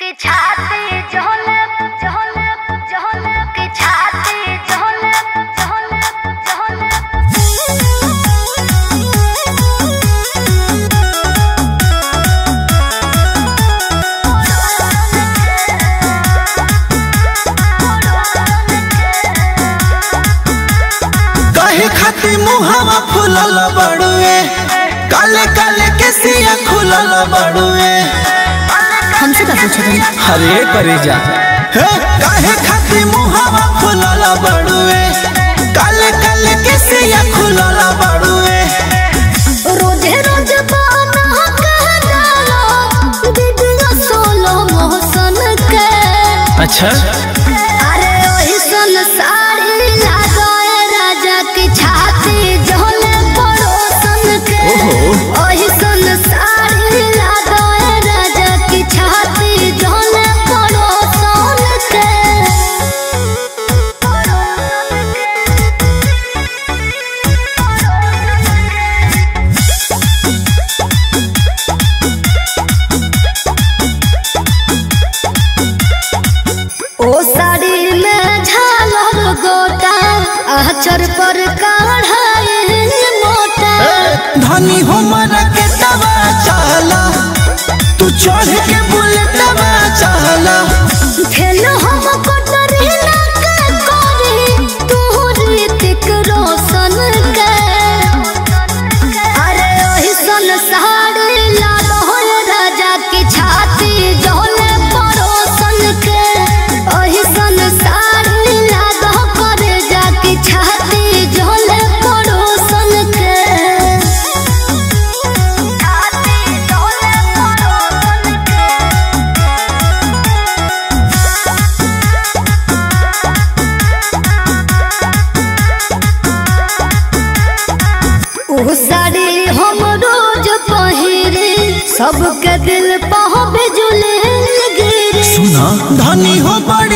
की छाती झोले झोले झोले की छाती झोले झोले कहे खाती मुहावा फुलल बड़ुए काले काले के सिया खुलल बड़ुए हमसे का पूछे तुम हरे करे जा हे काहे खाती मुहावा फुलल बड़ुए काले काले के सिया खुलल बड़ुए रोजे रोज बाना कह डालो दीदिया सोलो मोहसन के अच्छा अरे ओही सन साड़ी लगाए राजा की छाती झोले पड़ोसन के ओहो। ओही सन साड़ी लगाए राजा की छाती झोले पड़ोसन के ओ साड़ी में झालर गोटा आचर पर काढ़ाए मोटा धनी हमरा के दवा चाला तू चढ़ के बुलेटवा चाला फेल हम कटरी ना के करी तू ऋतिक रोशन के अरे ओही सन साड़ी लालो राजा की छाती जोले परोसन के ओही सन साड़ी लालो करे जा की छाती जोले परोसन के छाती झोले पड़ोसन के उ साड़ी हम रोज पहिरे सबके दिल पह बिजुले गिरे सुना धनी हो बड़